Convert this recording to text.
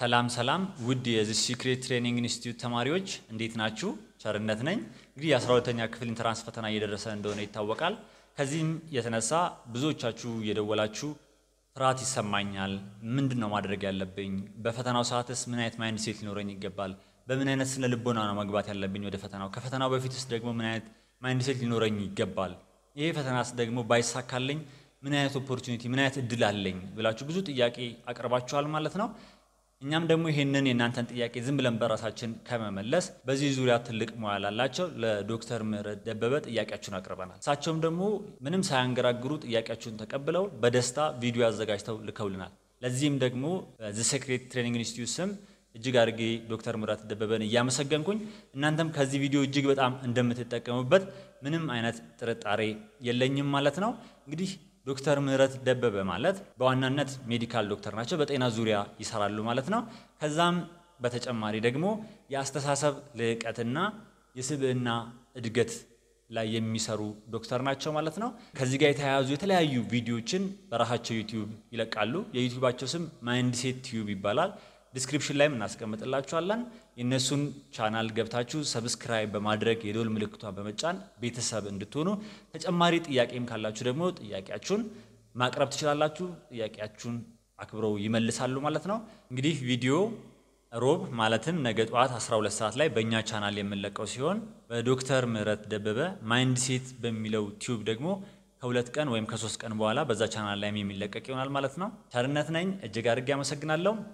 ሰላም ሰላም ውድ የዚህ ሲክሬት ትሬኒንግ ኢንስቲትዩት ተማሪዎች እንዴት ናችሁ? ቸርነት ነኝ። እንግዲህ የ12ተኛ ክፍል ኢንትራንስ ፈተና እየደረሰ እንደሆነ ይታወቃል። ከዚህም የተነሳ ብዙዎቻችሁ እየደወላችሁ ፍርሃት ይሰማኛል፣ ምንድን ነው ማድረግ ያለብኝ? በፈተናው ሰዓትስ ምን አይነት ማይንድ ሴት ሊኖረኝ ይገባል? በምን አይነት ስነ ልቦና ነው መግባት ያለብኝ ወደ ፈተናው? ከፈተናው በፊትስ ደግሞ ምን አይነት ማይንድ ሴት ሊኖረኝ ይገባል? ይሄ ፈተናስ ደግሞ ባይሳካልኝ ምን አይነት ኦፖርቹኒቲ ምን አይነት እድል አለኝ ብላችሁ ብዙ ጥያቄ አቅርባችኋል ማለት ነው። እኛም ደግሞ ይህንን የእናንተን ጥያቄ ዝም ብለን በራሳችን ከመመለስ በዚህ ዙሪያ ትልቅ ሙያ ላላቸው ለዶክተር ምህረት ደበበ ጥያቄያችሁን አቅርበናል። እሳቸውም ደግሞ ምንም ሳያንገራግሩ ጥያቄያችሁን ተቀብለው በደስታ ቪዲዮ አዘጋጅተው ልከውልናል። ለዚህም ደግሞ ዘ ሴክሬት ትሬኒንግ ኢንስቲትዩት ስም እጅግ አድርጌ ዶክተር ምህረት ደበበን እያመሰገንኩኝ እናንተም ከዚህ ቪዲዮ እጅግ በጣም እንደምትጠቀሙበት ምንም አይነት ጥርጣሬ የለኝም ማለት ነው እንግዲህ ዶክተር ምህረት ደበበ ማለት በዋናነት ሜዲካል ዶክተር ናቸው። በጤና ዙሪያ ይሰራሉ ማለት ነው። ከዛም በተጨማሪ ደግሞ የአስተሳሰብ ልዕቀትና የስብዕና እድገት ላይ የሚሰሩ ዶክተር ናቸው ማለት ነው። ከዚህ ጋር የተያያዙ የተለያዩ ቪዲዮዎችን በራሳቸው ዩቲዩብ ይለቃሉ። የዩቲዩባቸው ስም ማይንድ ሴት ቲዩብ ይባላል። ዲስክሪፕሽን ላይም እናስቀምጥላችኋለን። የእነሱን ቻናል ገብታችሁ ሰብስክራይብ በማድረግ የዶል ምልክቷን በመጫን ቤተሰብ እንድትሆኑ፣ ተጨማሪ ጥያቄም ካላችሁ ደግሞ ጥያቄያችሁን ማቅረብ ትችላላችሁ። ጥያቄያችሁን አክብረው ይመልሳሉ ማለት ነው። እንግዲህ ቪዲዮ ሮብ ማለትም ነገ ጠዋት 12 ሰዓት ላይ በእኛ ቻናል የምንለቀው ሲሆን በዶክተር ምህረት ደበበ ማይንድ ሴት በሚለው ቲዩብ ደግሞ ከሁለት ቀን ወይም ከሶስት ቀን በኋላ በዛ ቻናል ላይም የሚለቀቅ ይሆናል ማለት ነው። ቸርነት ነኝ። እጅግ አድርጌ አመሰግናለሁ።